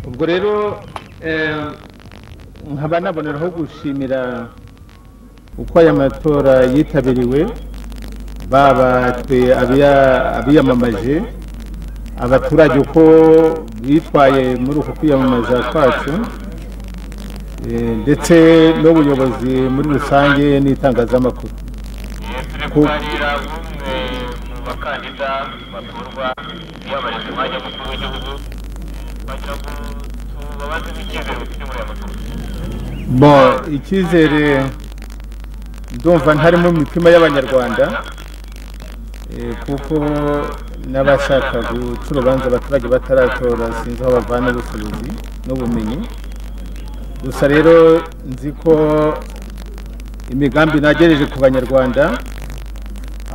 ubwo rero nkaba naboneraho gushimira uko aya matora yitabiriwe baba twe abiyamamaje abaturage uko bitwaye muri uku kwiyamamaza kwacu ndetse n'ubuyobozi muri rusange n'itangazamakuru turi kuganira n'umwe mu bakandida batorwa biyamamariza umwanya w'umukuru w'igihugu bagira ngo tubabaze n'icyizere bafite muri aya matora bo icyizere ndumva ntari mu mitima y'abanyarwanda eh, kuko n'abashaka guca urubanza abaturage bataratora sinzi aho bavana ubushobozi n'ubumenyi gusa rero nzi ko imigambi nagejeje ku banyarwanda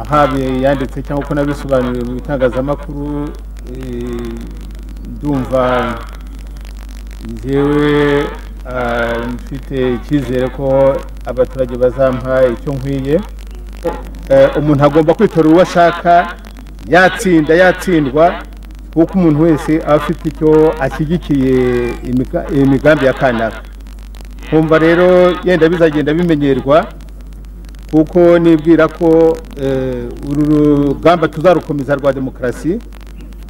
ahaba yanditse cyangwa uko nabisobanuriwe mu bitangazamakuru eh, ndumva njyewe ah, mfite icyizere ko abaturage bazampa icyo nkwiye Eh, umuntu agomba kwitorera uwo ashaka yatsinda yatsindwa kuko umuntu wese aba afite icyo ashyigikiye imiga- imigambi ya kanaka kumva rero yenda bizagenda bimenyerwa kuko nibwira ko eh, uru rugamba tuzarukomeza rwa demokarasi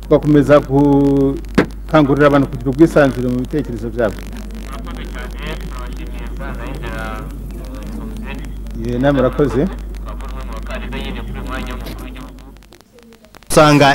tugakomeza gukangurira abantu kugira ubwisanzure mu bitekerezo byabo murakoze cyane turabashimiye sana yinjira sosiyete Ye, namwe murakoze twakora umwe mu bakandida nyine kuri uyu mwanya w'umukuru w'igihugu usanga